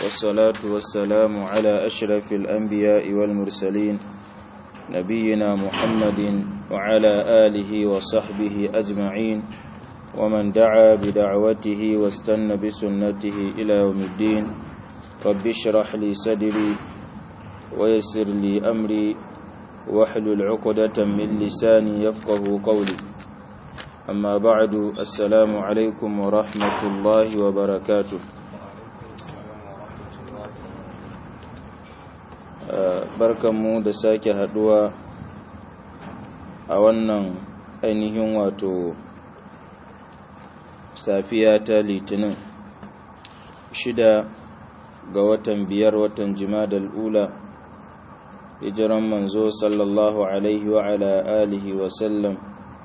والصلاة والسلام على أشرف الأنبياء والمرسلين نبينا محمد وعلى آله وصحبه أجمعين ومن دعا بدعوته واستنى بسنته إلى يوم الدين رب اشرح لي صدري ويسر لي أمري واحلل عقدة من لساني يفقه قولي أما بعد السلام عليكم ورحمة الله وبركاته barkanmu da sake haduwa a wannan ainihin wato safiya ta litinin shida ga watan biyar watan jimadal ula hijiran manzo sallallahu alaihi wa ala alihi wa sallam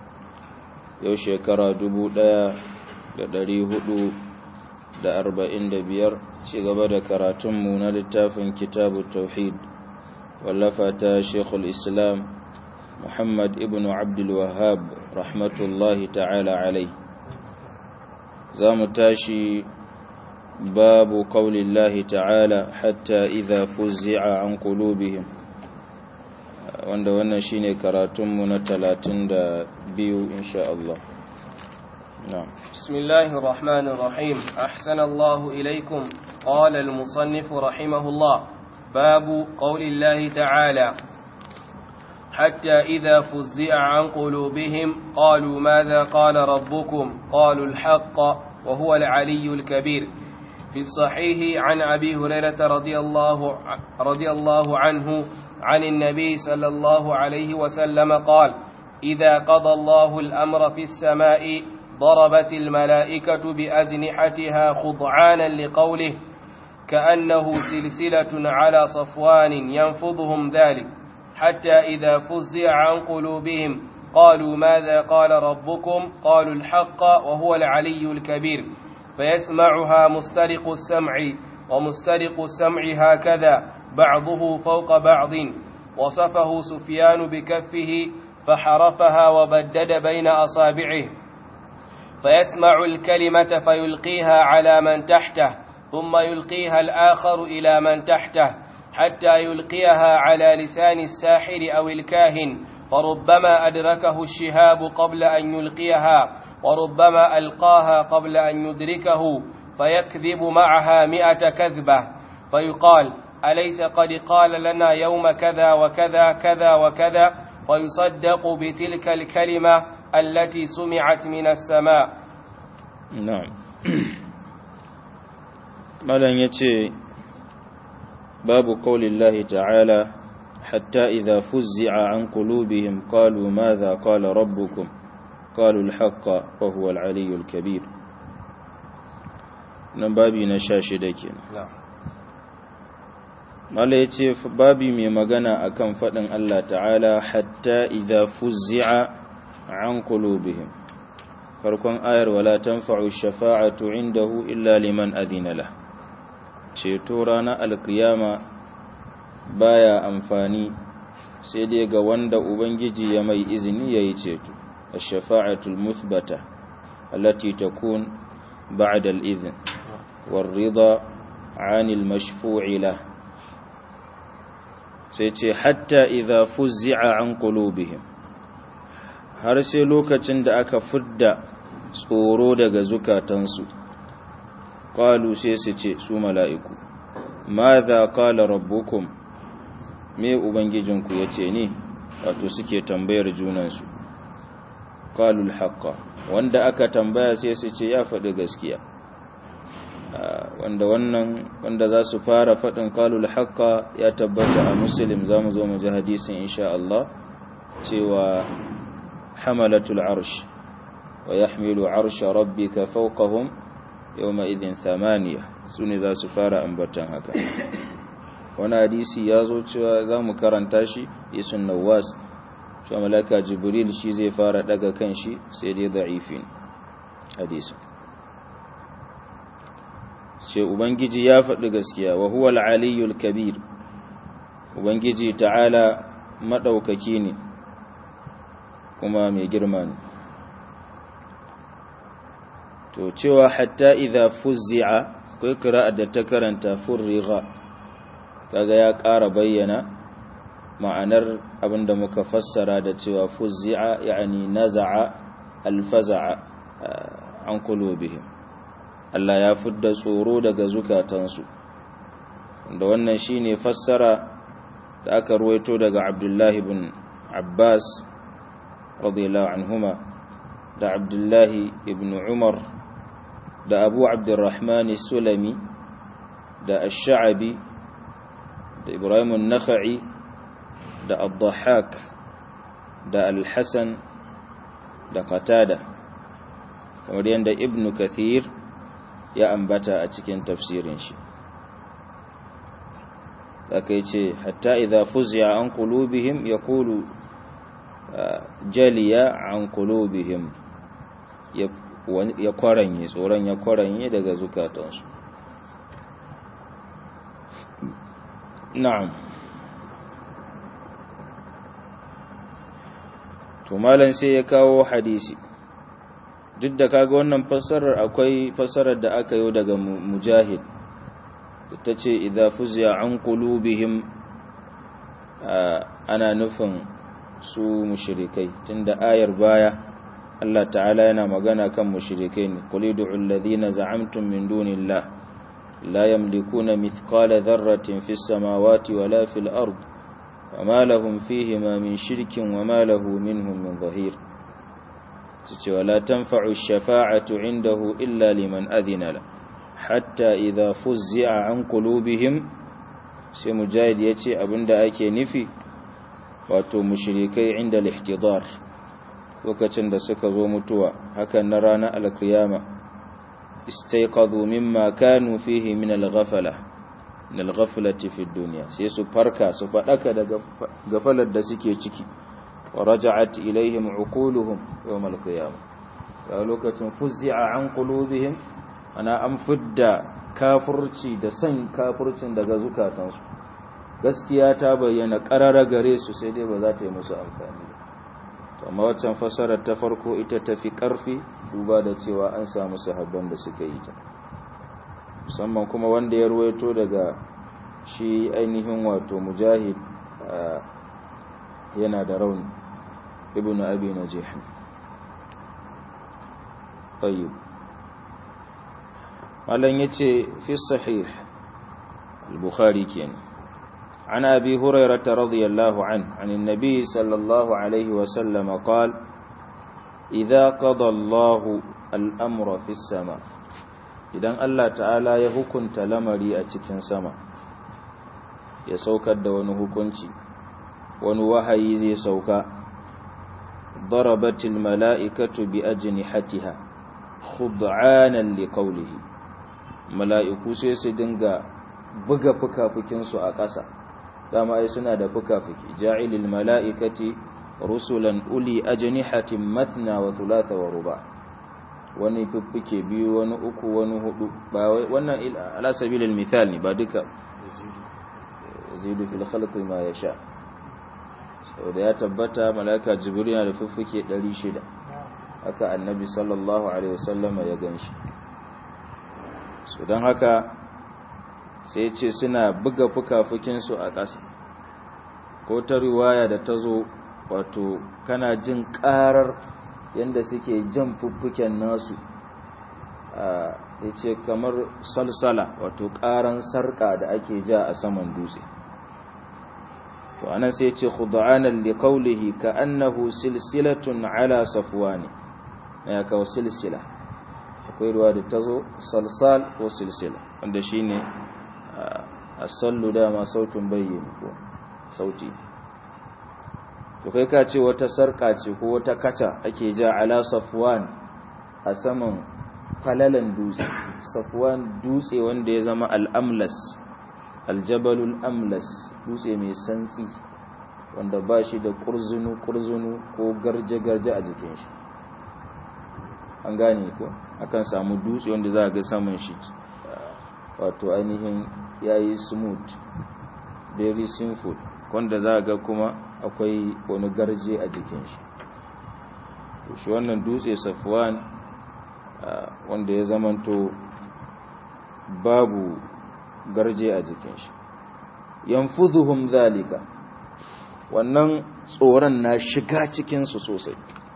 yau shekara dubu ɗaya da ɗari hudu da arba'in da biyar ci gaba da karatunmu na littafin kitabu tauhid wallafa ta shekul islam muhammad ibn abdulwahab rahmatullahi ta'ala alai za mu tashi babu kaulillahi ta'ala hatta idha fuzzi'a an qulubihim wanda wannan shine karatunmu na talatin da biyu insha Allah نعم بسم الله الرحمن الرحيم أحسن الله إليكم قال المصنف رحمه الله باب قول الله تعالى حتى إذا فزع عن قلوبهم قالوا ماذا قال ربكم قالوا الحق وهو العلي الكبير في الصحيح عن أبي هريرة رضي الله, رضي الله عنه عن النبي صلى الله عليه وسلم قال إذا قضى الله الأمر في السماء ضربت الملائكة بأجنحتها خضعانا لقوله كأنه سلسلة على صفوان ينفضهم ذلك حتى إذا فزع عن قلوبهم قالوا ماذا قال ربكم قالوا الحق وهو العلي الكبير فيسمعها مسترق السمع ومسترق السمع هكذا بعضه فوق بعض وصفه سفيان بكفه فحرفها وبدد بين أصابعه فيسمع الكلمة فيلقيها على من تحته ثم يلقيها الآخر إلى من تحته حتى يلقيها على لسان الساحر أو الكاهن فربما أدركه الشهاب قبل أن يلقيها وربما ألقاها قبل أن يدركه فيكذب معها مئة كذبة فيقال أليس قد قال لنا يوم كذا وكذا كذا وكذا فيصدق بتلك الكلمة التي سمعت من السماء نعم مالا يتي باب قول الله تعالى حتى إذا فزع عن قلوبهم قالوا ماذا قال ربكم قالوا الحق وهو العلي الكبير نبابي نشاشي دكين نعم mala ya ce babi mai magana akan faɗin Allah ta'ala hatta idha fuzzi'a an qulubihim farkon ayar wala tanfa'u shafa'atu indahu illa liman adina la ceto ranar alkiyama baya amfani sai dai ga wanda ubangiji ya mai izini yayi ceto ash-shafa'atul muthbata allati takun ba'da al-idhn war-ridha 'anil mashfu'i lahu sai ce hatta idha fuzzi'a an qulubihim har sai lokacin da aka fidda tsoro daga zukatansu qalu sai su ce su mala'iku madha qala rabbukum me ubangijinku yace ne wato suke tambayar junansu qalu al wanda aka tambaya sai su ce ya faɗi gaskiya wanda wannan wanda za su fara faɗin kalul haqqa ya tabbata a muslim za mu zo mu ji hadisin insha Allah cewa hamalatul arsh wa yahmilu arsha rabbika fawqahum yawma idhin thamaniya sune za su fara ambatan haka wani hadisi ya zo cewa za mu karanta shi isun nawas cewa malaka jibril shi zai fara daga kan shi sai dai da'ifin hadisin ce Ubangiji ya faɗi gaskiya wa huwa al'aliyul kabir Ubangiji ta'ala maɗaukaki ne kuma mai girma ne to cewa hatta idha fuzzi'a akwai kira'ar da ta karanta furriga kaga ya ƙara bayyana ma'anar abinda muka fassara da cewa fuzzi'a yani naza'a alfaza'a an qulubihim Allah ya fidda tsoro daga zukatansu da wannan shine fassara da aka ruwaito daga Abdullah ibn Abbas radiyallahu anhuma da Abdullah ibn Umar da Abu Abdurrahman Sulami da Ash-Sha'bi da Ibrahim an-Nakhai da Ad-Dhahhak da Al-Hasan da Qatada kamar yadda Ibn Kathir ya ambata a cikin tafsirin shi aka yi ce hatta idha fuziya an qulubihim yaqulu jaliya an qulubihim ya kwaranye tsoron ya kwaranye daga zukatansu na'am to malan sai ya kawo hadisi duk da kaga wannan fassarar akwai fassarar da aka yi daga mujahid ta ce idza fuziya an qulubihim ana nufin su mushrikai tunda ayar baya Allah ta'ala yana magana kan mushrikai ne qul ud'u alladhina za'amtum min dunillah la yamlikuna mithqala dharratin fis samawati wala fil ard wama lahum fihima min shirkin wama lahu minhum min dhahir tace wala tanfa'u ash-shafa'atu 'indahu illa liman adhina la hatta idha fuzzi'a an qulubihim sai mujahid yace abinda ake nufi wato mushrikai inda al-ihtidar lokacin da suka zo mutuwa hakan na ranar al-qiyama istayqadhu mimma kanu fihi min al-ghafala min al-ghaflati fi ad-dunya sai su farka su fadaka daga gafalar da suke ciki wa raja'at ilaihim uquluhum yawm al-qiyamah a lokacin fuzzi'a an qulubihim ana an fidda kafurci da san kafurcin daga zukatansu gaskiya ta bayyana karara gare su sai dai ba za ta yi musu amfani ba amma waccan fasarar ta farko ita tafi karfi duba da cewa an samu sahabban da suka yi ta musamman kuma wanda ya ruwaito daga shi ainihin wato mujahid yana da rauni ibnu abi najih tayyib malan yace fi sahih al-bukhari kenan عن أبي هريرة رضي الله عنه عن النبي صلى الله عليه وسلم قال إذا قضى الله الأمر في السماء idan Allah ta'ala ya hukunta lamari a cikin sama ya saukar da wani hukunci wani wahayi zai sauka darabatil mala'ikatu bi ajnihatiha khud'anan liqawlihi mala'iku sai su dinga buga fukafukinsu a ƙasa dama ai suna da fuka-fuki ja'ilil mala'ikati rusulan uli ajnihatin mathna wa thulatha wa ruba wani fuffuke biyu wani uku wani hudu ba wannan ala sabilil misal ne ba duka yazidu fil khalqi ma yasha saboda ya tabbata malaika jibril yana da fuffuke 600 haka annabi sallallahu alaihi wasallam ya ganshi so dan haka sai ce suna buga fukafukinsu a ƙasa ko ta riwaya da ta zo wato kana jin ƙarar yadda suke jan fuffuken nasu ya ce kamar salsala wato ƙaran sarƙa da ake ja a saman dutse to anan sai ce khud'anan li qawlihi ka annahu silsilatun ala safwani ya kawo silsila akwai ruwa da tazo salsal ko silsila wanda shine asallu dama sautin bayyana ko sauti to kai ka ce wata sarka ce ko wata kaca ake ja ala safwan a saman falalan dutse safwan dutse wanda ya zama al'amlas aljabalul amlas dutse mai santsi wanda ba shi da kurzunu kurzunu ko garje-garje a jikin shi an gane ko akan samu dutse wanda za a ga saman shi wato ainihin ya yi smooth very simple wanda za ga kuma akwai wani garje a jikin shi shi wannan dutse safwan wanda ya zamanto babu garje a jikin shi yanfuzuhum zalika wannan tsoron na shiga cikinsu sosai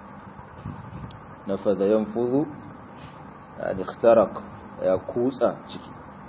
na fada yanfuzu ya ikhtaraq ya kutsa ciki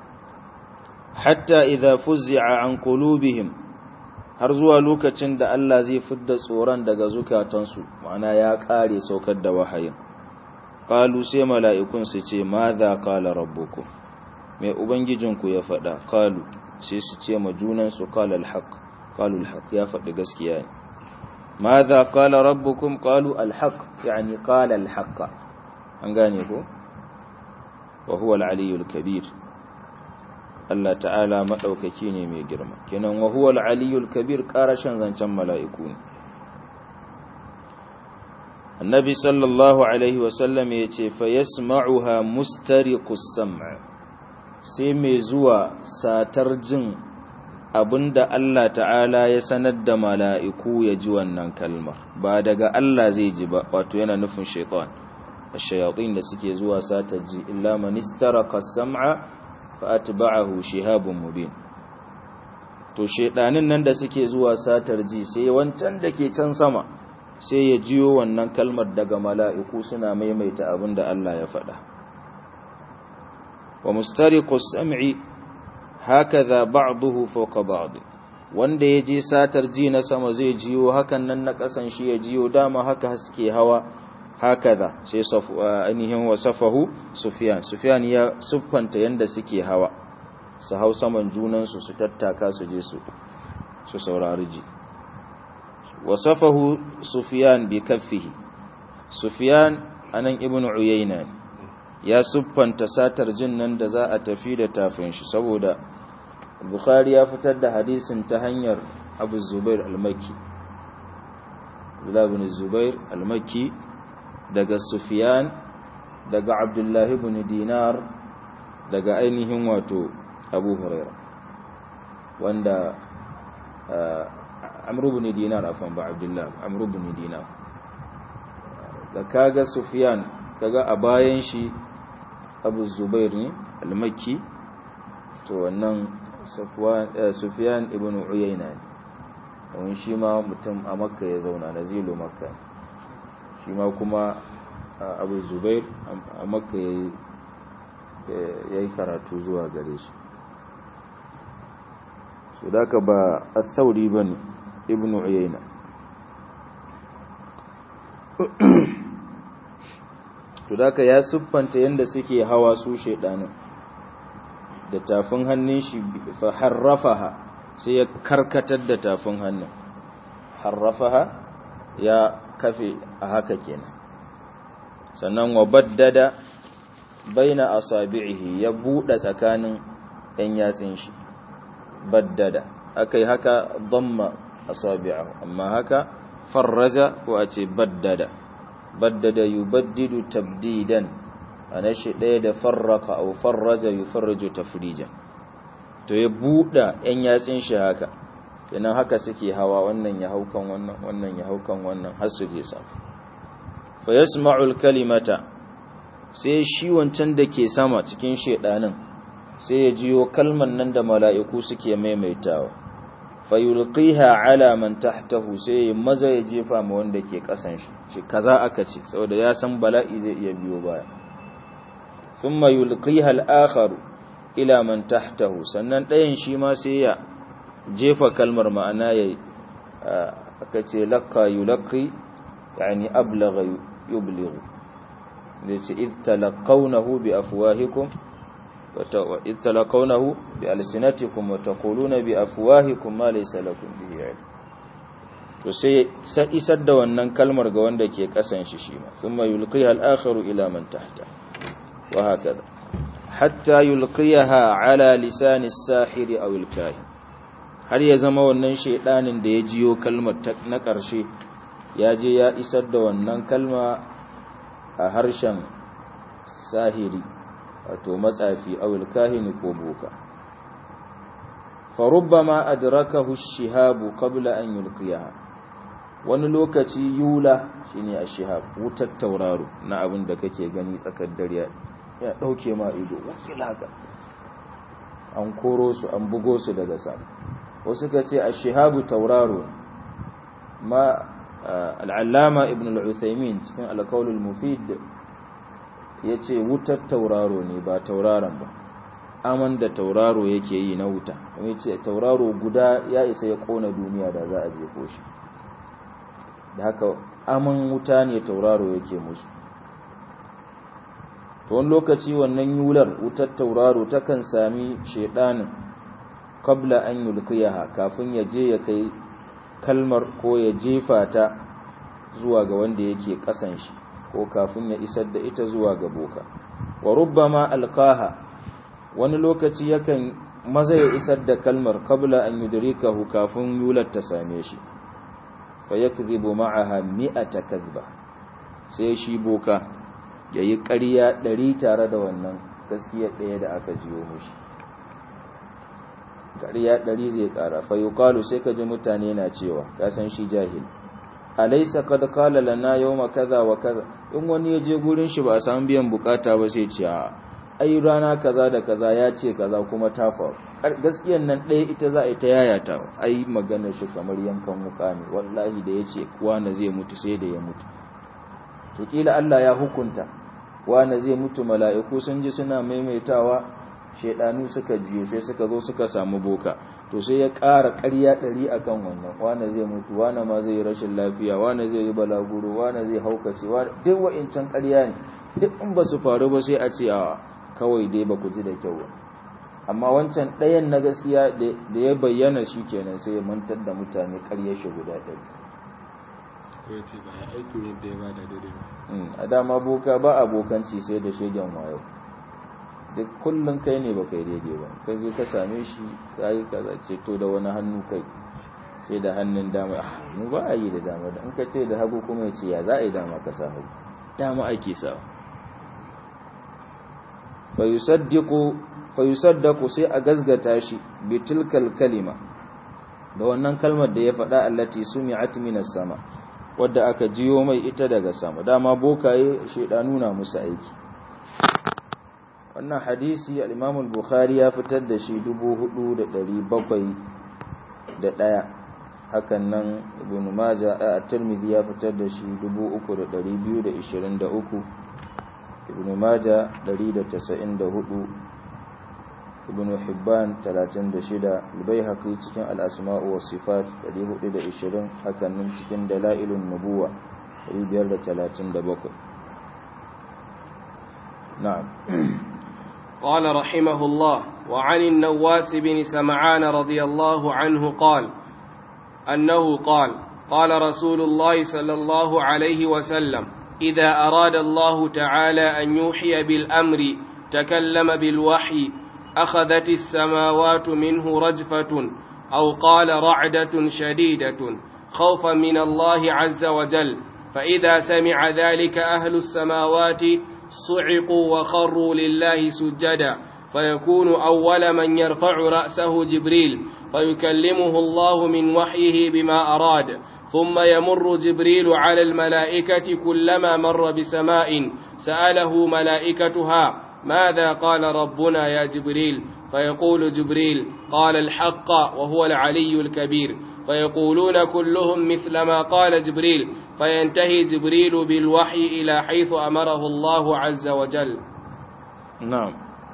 hatta idza fuzzi'a an qulubihim har zuwa lokacin da Allah zai fidda tsoron daga zukatansu ma'ana ya kare saukar da wahayin qalu sai mala'ikun su ce madha qala rabbukum mai ubangijinku ya faɗa qalu sai su ce ma junan su qala alhaq qalu alhaq ya faɗi gaskiya ne madha qala rabbukum qalu alhaq yani qala alhaq an gane ko wa huwa al-aliyyul kabir Allah ta'ala maɗaukaki ne mai girma kenan wa huwa al-aliyyul kabir ƙarashin zancen mala'iku ne annabi sallallahu alaihi wasallam ya ce fa yasma'uha mustariqus sam' sai mai zuwa satar jin abinda Allah ta'ala ya sanar da mala'iku ya ji wannan kalmar ba daga Allah zai ji ba wato yana nufin shaitan ash-shayatin da suke zuwa satar ji illa man istaraqa as-sam'a fa'atba'ahu shihabun mubin to shedanin nan da suke zuwa satar ji sai wancan da ke can sama sai ya jiyo wannan kalmar daga mala'iku suna maimaita abin da Allah ya faɗa wa mustariqus sam'i hakaza ba'dahu fawqa ba'd wanda ya je satar ji na sama zai jiyo hakan nan na kasan shi ya jiyo dama haka suke hawa hakaza sai ainihin wasafahu sufyan sufyan ya siffanta yanda suke hawa su hau saman junansu su tattaka su je su su saurari ji wasafahu sufyan bi kaffihi sufyan anan ibnu uyayna ya siffanta satar jin nan da za a tafi da tafin shi saboda bukhari ya fitar da hadisin ta hanyar abu zubair al-makki ibn zubair al-makki daga Sufyan daga Abdullah ibn Dinar daga ainihin wato Abu Huraira wanda Amr ibn Dinar afan ba Abdullah Amr ibn Dinar da kaga Sufyan kaga a bayan shi Abu Zubair ne al-Makki to wannan Sufyan ibn Uyayna ne wani shi ma mutum a Makka ya zauna nazilu Makka shi ma kuma abu zubair a makka ya yi karatu zuwa gare shi su daga ba a tsauri ba ne ibn uyayna su daga ya siffanta yadda suke hawa su shaidanin da tafin hannun shi fa harrafaha sai ya karkatar da tafin hannun harrafaha ya kafe a haka kenan sannan wa baddada baina asabi'ihi ya buɗe tsakanin ɗan yatsin shi baddada akai haka dhamma asabi'ahu amma haka farraja ko a ce baddada baddada yubaddidu tabdidan ana shi ɗaya da farraka au farraja yufarriju tafrijan to ya buɗe ɗan yatsin shi haka kenan haka suke hawa wannan ya haukan wannan wannan ya haukan wannan har su je sama fa yasma'ul kalimata sai shi wancan da ke sama cikin shedanin sai ya jiyo kalman nan da mala'iku suke maimaitawa fa yulqiha ala man tahtahu sai maza ya jefa ma wanda ke kasan shi shi kaza aka ce saboda ya san bala'i zai iya biyo baya thumma yulqiha al-akhar ila man tahtahu sannan ɗayan shi ma sai ya jefa kalmar ma'ana ya aka ce laqqa yulqi yani ablagha yublighu da ce idh talaqawnahu bi afwahikum wa idh talaqawnahu bi alsinatikum wa taquluna bi afwahikum ma laysa lakum bihi ilm to sai sai isar da wannan kalmar ga wanda ke kasan shi shi ma thumma yulqiha al-akharu ila man tahta wa hakaza hatta yulqiyaha ala lisani as-sahiri aw al-kahin har ya zama wannan shaidanin da ya jiyo kalmar na ƙarshe ya je ya isar da wannan kalma a harshen sahiri wato matsafi awul kahini ko boka farubbama adrakahu shihabu qabla an yulqiyaha wani lokaci yula shine ashihab wutar tauraro na abin da kake gani tsakar dare ya dauke ma ido wakil haka an koro su an bugo su daga sama wasu ka ce ashihabu tauraro ma al'allama ibn al'uthaimin cikin alkaulul mufid ya ce wutar tauraro ne ba tauraron ba aman da tauraro yake yi na wuta kuma ce tauraro guda ya isa ya kona duniya da za a jefo shi da haka aman wuta ne tauraro yake musu to wani lokaci wannan yular wutar tauraro takan sami shedanin kabla an yulkiyaha kafin ya je ya kai kalmar ko ya jefa ta zuwa ga wanda yake kasan shi ko kafin ya isar da ita zuwa ga boka wa rubbama alqaha wani lokaci yakan maza ya isar da kalmar kabla an yudrikahu kafin yular ta same shi fa yakdhibu ma'aha mi'ata kadhba sai shi boka yayi ƙarya ɗari tare da wannan gaskiya ɗaya da aka jiyo mushi ƙarya ɗari zai ƙara fa yuqalu sai ka ji mutane na cewa ka san shi jahil alaysa qad qala lana yawma kaza wa kaza in wani ya je gurin shi ba a samu biyan bukata ba sai ce a ai rana kaza da kaza ya ce kaza kuma ta faru gaskiyan nan ɗaya ita za a yi ta yayata ai maganar shi kamar yankan wuka ne wallahi da ya ce wani zai mutu sai da ya mutu to kila Allah ya hukunta wani zai mutu mala'iku sun ji suna maimaitawa shaidanu suka juye sai suka zo suka samu boka to sai ya ƙara ƙarya ɗari a kan wannan wane zai mutu wane ma zai yi rashin lafiya wane zai yi balaguro wane zai haukace duk wa'incan ƙarya ne duk in ba su faru ba sai a ce a kawai dai ba ku ji da kyau ba amma wancan ɗayan na gaskiya da ya bayyana shi kenan sai ya mantar da mutane ƙarya shi guda ɗari a dama boka ba abokanci sai da shegen wayo duk kullum kai ne baka yi daidai ba kai zo ka same shi ka yi kaza ce to da wani hannu kai sai da hannun dama mu ba a yi da dama da in ka ce da hagu kuma ya ce ya za a yi dama ka sa hagu dama ake sa fayusaddaku sai a gazgata shi bi tilkal kalima da wannan kalmar da ya faɗa allati sumi'at minas sama wadda aka jiyo mai ita daga sama dama bokaye shedanu na musu aiki wannan hadisi al-Imam al-Bukhari ya fitar da shi 4701 hakan nan Ibn Majah at-Tirmidhi ya fitar da shi 3223 Ibn Majah 194 Ibn Hibban 36 al-Baihaqi cikin al-Asma' wa Sifat 420 hakan nan cikin Dalailun Nubuwa 537 na'am قال رحمه الله وعن النواس بن سمعان رضي الله عنه قال أنه قال قال رسول الله صلى الله عليه وسلم إذا أراد الله تعالى أن يوحي بالأمر تكلم بالوحي أخذت السماوات منه رجفة أو قال رعدة شديدة خوفا من الله عز وجل فإذا سمع ذلك أهل السماوات صعقوا وخروا لله سجدا فيكون أول من يرفع رأسه جبريل فيكلمه الله من وحيه بما أراد ثم يمر جبريل على الملائكة كلما مر بسماء سأله ملائكتها ماذا قال ربنا يا جبريل فيقول جبريل قال الحق وهو العلي الكبير فيقولون كلهم مثل ما قال جبريل فينتهي جبريل بالوحي إلى حيث أمره الله عز وجل نعم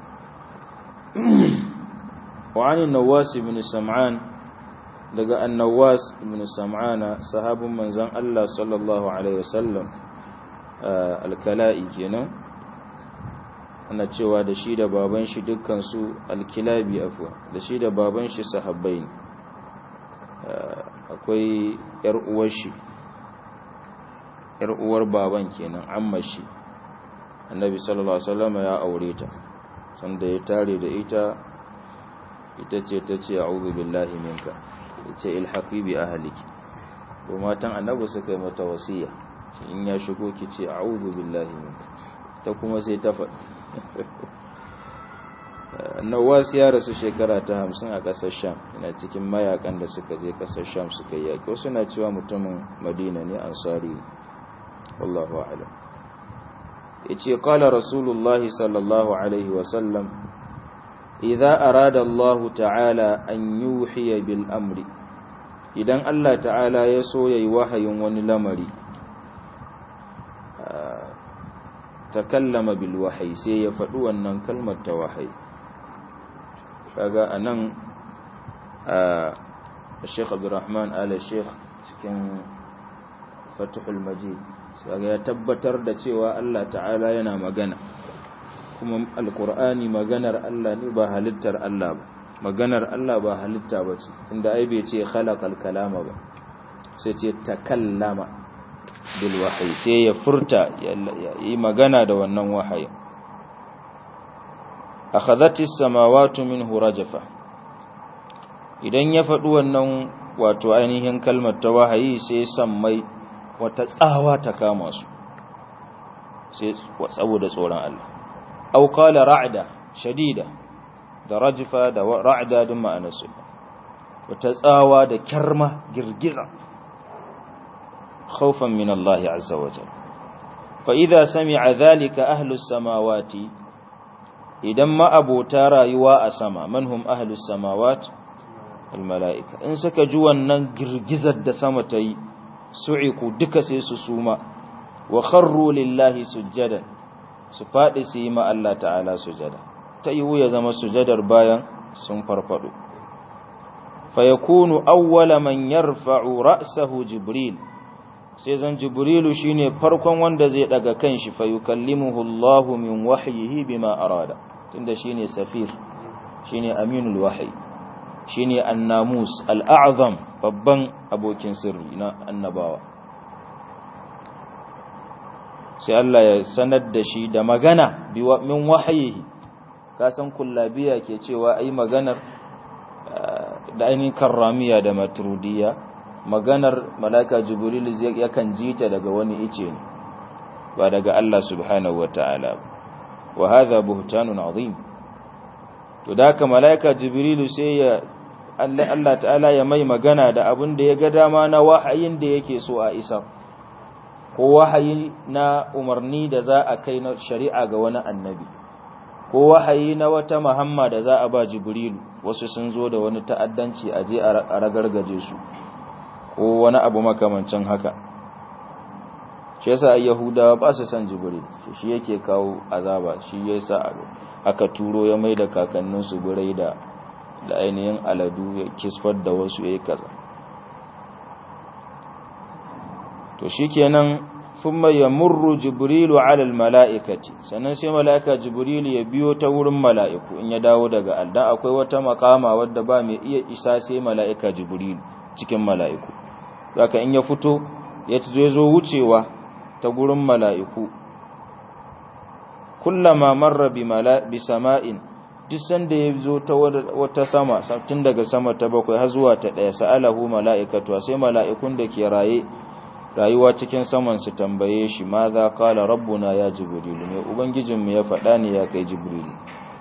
وعن النواس بن سمعان daga annawas ibn sam'ana sahabin manzon Allah sallallahu alaihi wasallam alkala'i kenan ana cewa da shi da baban shi dukkan su alkilabi afwa da shi da baban shi sahabbai akwai yar uwar shi yar uwar baban kenan amma shi annabi sallallahu alaihi wasallam ya aure ta sanda ya tare da ita ita ce ta ce a'udhu billahi minka ce ilhaqi bi ahliki ko matan annabi suka yi mata wasiya in ya shigo ki ce a'udhu billahi minka ta kuma sai ta faɗi Nawas ya rasu shekara ta hamsin a ƙasar Sham yana cikin mayakan da suka je ƙasar Sham suka yi yaƙi wasu na cewa mutumin Madina ne ansari wallahu a'lam yace qala rasulullahi sallallahu alaihi wa sallam idza arada Allah ta'ala an yuhiya bil amri idan Allah ta'ala ya so yayi wahayin wani lamari takallama bil wahyi sai ya faɗi wannan kalmar ta wahayi kaga anan Sheikh Abdulrahman Ala Sheikh cikin Fathul Majid kaga ya tabbatar da cewa Allah ta'ala yana magana kuma alkur'ani maganar Allah ne ba halittar Allah ba maganar Allah ba halitta ba ce tunda ai bai ce khalaqal kalama ba sai ce takallama bil wahyi sai ya furta ya yi magana da wannan wahayi akhadhati samawati minhu rajafa idan ya faɗi wannan wato ainihin kalmar ta wahayi sai sammai wata tsawa ta kama su sai saboda tsoron Allah aw qala ra'da shadida da rajfa da ra'da dun ma'anarsu wata tsawa da kyarma girgiza khawfan min Allah azza wa jalla fa idza sami'a dhalika ahlus samawati idan ma abota rayuwa a sama manhum ahlus samawati al mala'ika in suka ji wannan girgizar da sama ta yi su'iku duka sai su suma wa kharru lillahi sujjadan su faɗi su yi ma Allah ta'ala sujada ta yiwu ya zama sujadar bayan sun farfado fa yakunu awwala man yarfa'u ra'sahu jibril sai zan jibrilu shine farkon wanda zai daga kanshi fa yukallimuhu Allah min wahyihi bima arada tunda shine safir shine aminul wahyi shine annamus al'azam babban abokin sirri na annabawa sai Allah ya sanar da shi da magana min wahayihi kasan kullabiya ke cewa ai maganar da ainihin karramiya da maturudiya maganar malaka jibril yakan jita daga wani ice ne ba daga Allah subhanahu wa ta'ala wa hadha buhtanun azim to da haka malaika jibrilu sai ya Allah Allah ta'ala ya mai magana da abin da ya ga dama na wahayin da yake so a isa ko wahayi na umarni da za a kai na shari'a ga wani annabi ko wahayi na wata muhamma da za a ba jibrilu wasu sun zo da wani ta'addanci a je a ragargaje su ko wani abu makamancin haka shi yasa yahudawa ba su san jibril shi yake kawo azaba shi yasa aka turo ya mai da kakanninsu birai da da ainihin aladu ya kisfar da wasu ya yi kaza to shi kenan thumma yamurru jibrilu ala almalaikati sannan sai malaika jibrilu ya biyo ta wurin mala'iku in ya dawo daga aldan akwai wata makama wadda ba mai iya isa sai malaika jibrilu cikin mala'iku zaka in ya fito ya zo wucewa ta gurin mala'iku kullama marra bi sama'in duk sanda ya zo ta wata sama tun daga sama ta bakwai har zuwa ta ɗaya sa'alahu mala'ikatu sai mala'ikun da ke raye rayuwa cikin saman su tambaye shi ma za kala rabbuna ya jibrilu ne ubangijinmu ya faɗa ne ya kai jibrilu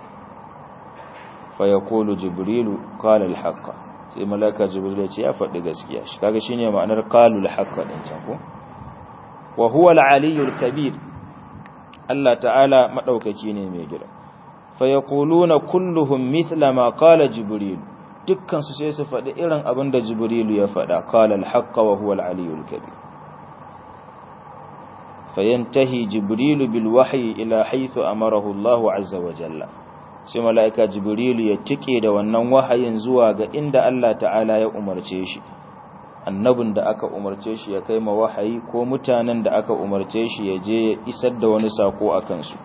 fa yaqulu jibrilu qala al-haqqa sai malaka jibrilu ya ce ya faɗi gaskiya shi kaga shine ma'anar qalul haqqa din can ko wa huwa al-aliyyul kabir Allah ta'ala madaukaki ne mai gida fayaquluna kulluhum mithla ma qala jibril dukkan su sai su faɗi irin abin da jibrilu ya faɗa qala al-haqq wa huwa al-aliyyul kabir fayantahi jibrilu bil wahyi ila haythu amarahu Allah azza wa jalla sai malaika jibrilu ya tike da wannan wahayin zuwa ga inda Allah ta'ala ya umarce shi annabin da aka umarce shi ya kai ma wahayi ko mutanen da aka umarce shi ya je ya isar da wani sako akan su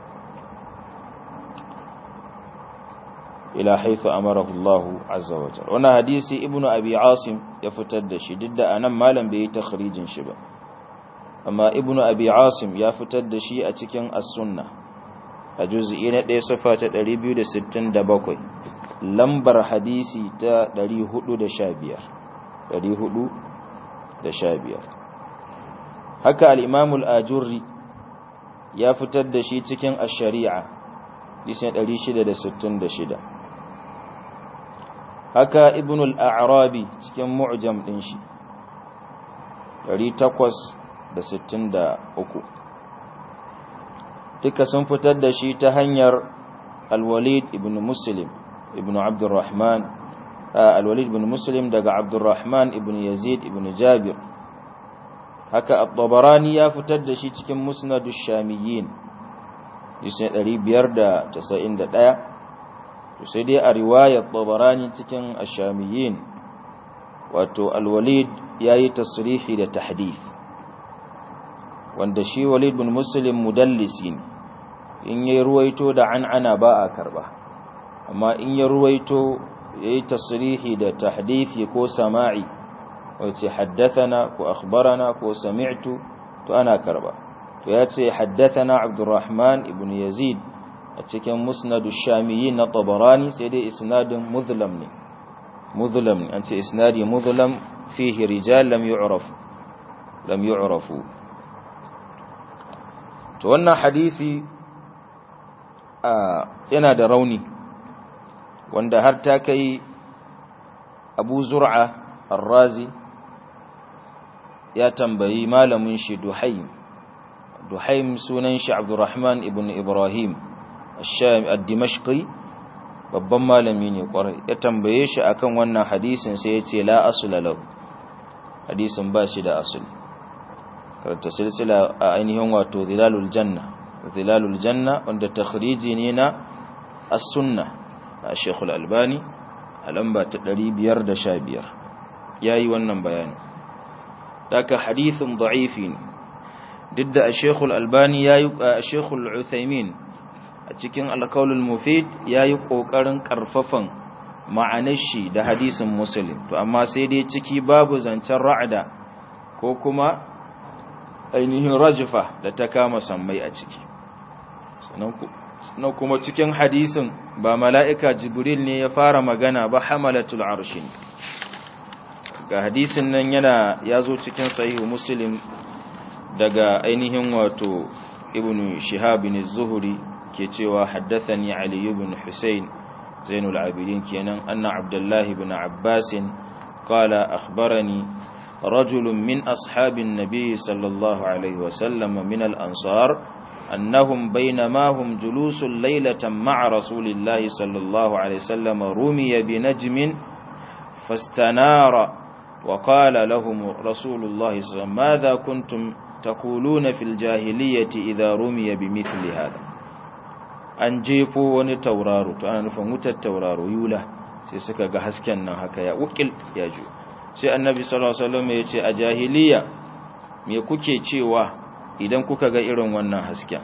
ila haithu amarahu Allah azza wa jalla wannan hadisi ibnu abi asim ya fitar da shi duk da anan malam bai yi takhrijin shi ba amma ibnu abi asim ya fitar da shi a cikin as-sunna a juz'i na 1 safa ta 267 lambar hadisi ta 415 415 haka al-imam al-ajurri ya fitar da shi cikin ash-shari'a hadisin 666 haka ibn al-a'rabi cikin mu'jam din shi 863 duka sun fitar da shi ta hanyar al-walid ibn muslim ibn abdurrahman al-walid ibn muslim daga abdurrahman ibn yazid ibn jabir haka at-tabarani ya fitar da shi cikin musnadu shamiyyin isne 591 sai dai a riwayar tabarani cikin ash-shamiyyin wato al-walid yayi tasrihi da tahdith wanda shi walid bin muslim mudallisi ne in ya ruwaito da an'ana ba a karba amma in ya ruwaito yayi tasrihi da tahdithi ko sama'i wace haddathana ko akhbarana ko sami'tu to ana karba to ya ce haddathana abdurrahman ibn yazid a cikin musnadu shamiyyin na tabarani sai dai isnadin muzlam ne muzlam ne an ce isnadi muzlam fihi rijal lam yu'rafu lam yu'rafu to wannan hadisi yana da rauni wanda har ta kai abu zur'a ar-razi ya tambayi malamin shi duhaim duhaim sunan shi abdurrahman ibn ibrahim ad-dimashqi babban malami ne kwarai ya tambaye shi akan wannan hadisin sai ya ce la asula lahu hadisin ba shi da asuli karanta silsila a ainihin wato zilalul janna zilalul janna wanda takhriji ne na as-sunna a Sheikhul Albani a lamba ta 515 yayi wannan bayani daga hadithun da'ifi ne duk da Sheikhul Albani yayi Sheikhul Uthaymin a cikin Al-Qaulul Mufid yayi kokarin karfafan ma'anar shi da hadisin Muslim to amma sai dai ciki babu zancen ra'ada ko kuma ainihin rajifa da ta kama sammai a ciki sannan kuma cikin hadisin ba mala'ika jibril ne ya fara magana ba hamalatul arshin ga hadisin nan yana ya zo cikin sahihu muslim daga ainihin wato ibn shihabin zuhuri ke cewa haddathani ali ibn husayn zainul abidin kenan anna abdullahi ibn abbasin qala akhbarani رجل من أصحاب النبي صلى الله عليه وسلم من الأنصار أنهم بينما هم جلوس ليلة مع رسول الله صلى الله عليه وسلم رمي بنجم فاستنار وقال لهم رسول الله صلى الله عليه وسلم ماذا كنتم تقولون في الجاهلية إذا رمي بمثل هذا an jefo wani tauraro to ana nufin wutar tauraro yula sai suka ga hasken nan haka ya wukil ya ju sai annabi sallallahu alaihi wasallam ya ce a jahiliya me kuke cewa idan kuka ga irin wannan hasken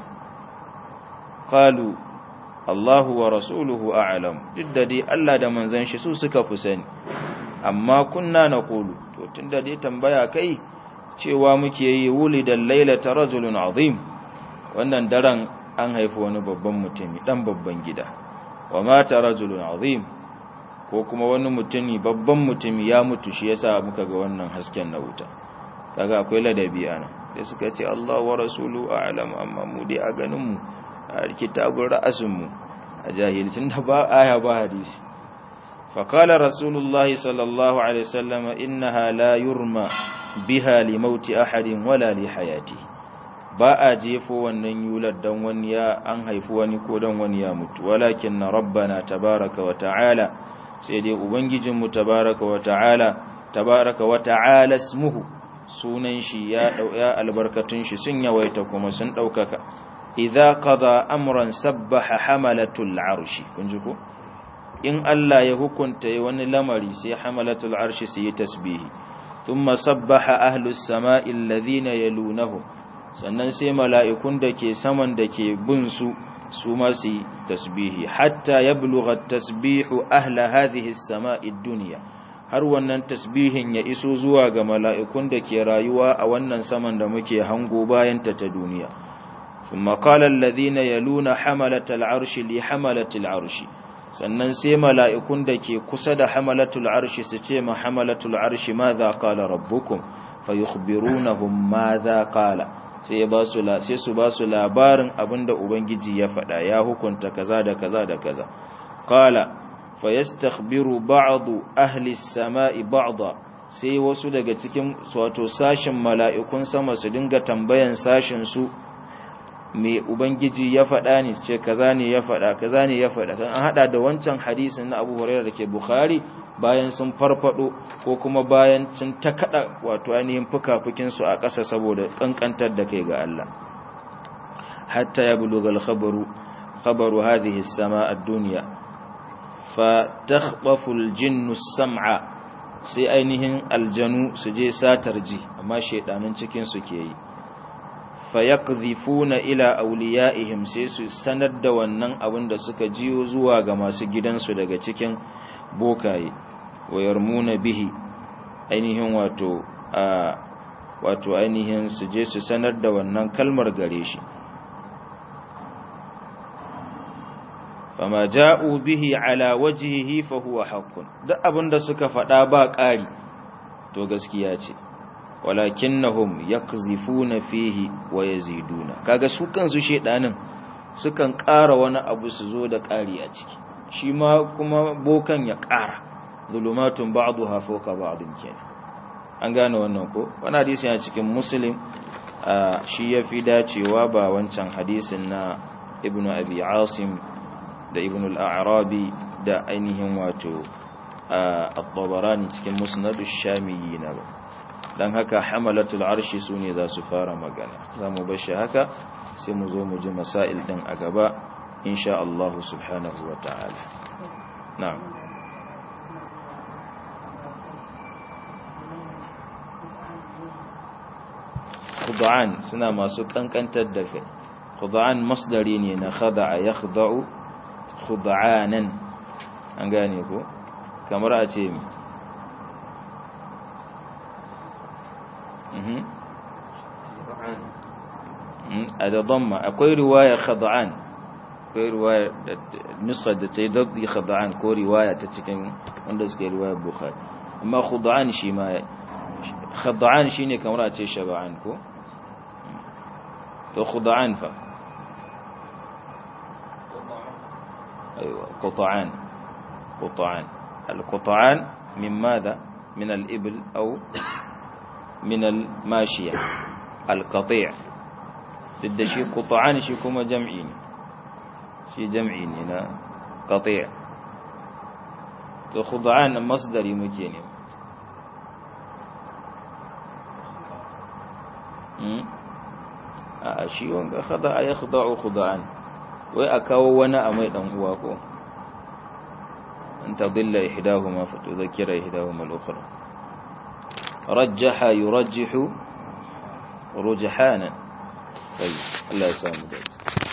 qalu Allahu wa rasuluhu a'lam duk da dai Allah da manzon shi su suka fi sani amma kunna naqulu to tunda dai tambaya kai cewa muke yi wulidan lailata rajulun azim wannan daren an haifi wani babban mutumi dan babban gida wa mata rajulun azim ko kuma wani mutumi babban mutumi ya mutu shi yasa muka ga wannan hasken na wuta kaga akwai ladabi ana sai suka ce Allah wa rasulu a'lam amma mu dai a ganin mu a kitabun ra'asin mu a jahilcin da ba aya ba hadisi fa qala rasulullahi sallallahu alaihi wasallam innaha la yurma biha li mauti ahadin wala li hayati ba a jefo wannan yular dan wani ya an haifi wani ko dan wani ya mutu walakin rabbana tabaraka wa ta'ala sai dai ubangijinmu tabaraka wa ta'ala tabaraka wa ta'ala ismuhu sunan shi ya ya albarkatun shi sun yawaita kuma sun daukaka idza qada amran sabbaha hamalatul arshi kun ji ko in Allah ya hukunta wani lamari sai hamalatul arshi su yi tasbihi thumma sabbaha ahlus sama'i alladhina yalunahum sannan sai mala'ikun da ke saman da ke bin su su ma su yi tasbihi hatta yablugha tasbihu ahla hadhihi as-sama'i ad-dunya har wannan tasbihin ya iso zuwa ga mala'ikun da ke rayuwa a wannan saman da muke hango bayan ta ta duniya thumma qala alladhina yaluna hamalatal arshi li hamalatil arshi sannan sai mala'ikun da ke kusa da hamalatul arshi su ce ma hamalatul arshi madha qala rabbukum fayukhbirunahum madha qala sai ba su sai su ba su labarin abinda ubangiji ya faɗa ya hukunta kaza da kaza da kaza qala fayastakhbiru ba'du ahli as-sama'i ba'da sai wasu daga cikin wato sashin mala'ikun sama su dinga tambayan sashin su me ubangiji ya faɗa ne ce kaza ne ya faɗa kaza ne ya faɗa kan an hada da wancan hadisin na Abu Hurairah dake Bukhari bayan sun farfado ko kuma bayan sun ta kada wato ainihin fukafukin su a ƙasa saboda kankantar da kai ga Allah hatta ya buluga al-khabaru khabaru hadhihi as-samaa ad-dunya fa takhbafu al-jinnu as-sam'a sai ainihin aljanu su je satar ji amma shedanin cikin su ke yi fayaqdhifuna ila awliyaihim sai su sanar da wannan abin da suka jiyo zuwa ga masu gidansu daga cikin bokaye wayarmuna bihi ainihin wato a wato ainihin su je su sanar da wannan kalmar gare shi fama ja'u bihi ala wajhihi fa huwa haqqun duk abinda suka faɗa ba ƙari to gaskiya ce walakinnahum yakzifuna fihi wa yaziduna kaga su kansu shedanin sukan ƙara wani abu su zo da ƙari a ciki shi ma kuma bokan ya ƙara zulumatun ba'daha fawqa ba'din kenan an gane wannan ko wannan hadisi yana cikin muslim shi yafi dacewa ba wancan hadisin na ibnu abi asim da ibn al-a'rabi da ainihin wato at-tabarani cikin musnad ash-shamiyyin ba dan haka hamalatul arshi sune za su fara magana zamu bar shi haka sai mu zo mu ji masail din a gaba insha Allah subhanahu wa ta'ala na'am khud'an suna masu kankantar da kai khud'an masdari ne na khada'a yakhda'u khud'anan an gane ko kamar a ce mi a da damma akwai riwaya khad'an akwai riwaya nuskar da ta yi dabdi khad'an ko riwaya ta cikin wanda suka yi riwaya bukhari amma khud'an shi ma khad'an shine kamar a ce shaba'an ko to khud'an fa أيوة قطعان قطعان القطعان من ماذا من الإبل أو من الماشية القطيع ضد شيء قطعان شيء كما جمعين شيء جمعين هنا قطيع خضعان مصدري مكيني شيء خضع يخضع خضعان wai a kawo wani a mai dan uwa ko an tadilla ihdahuma fa tudhakkira ihdahuma al-ukhra rajjaha yurajjihu rujhanan tayyib Allah ya samu dace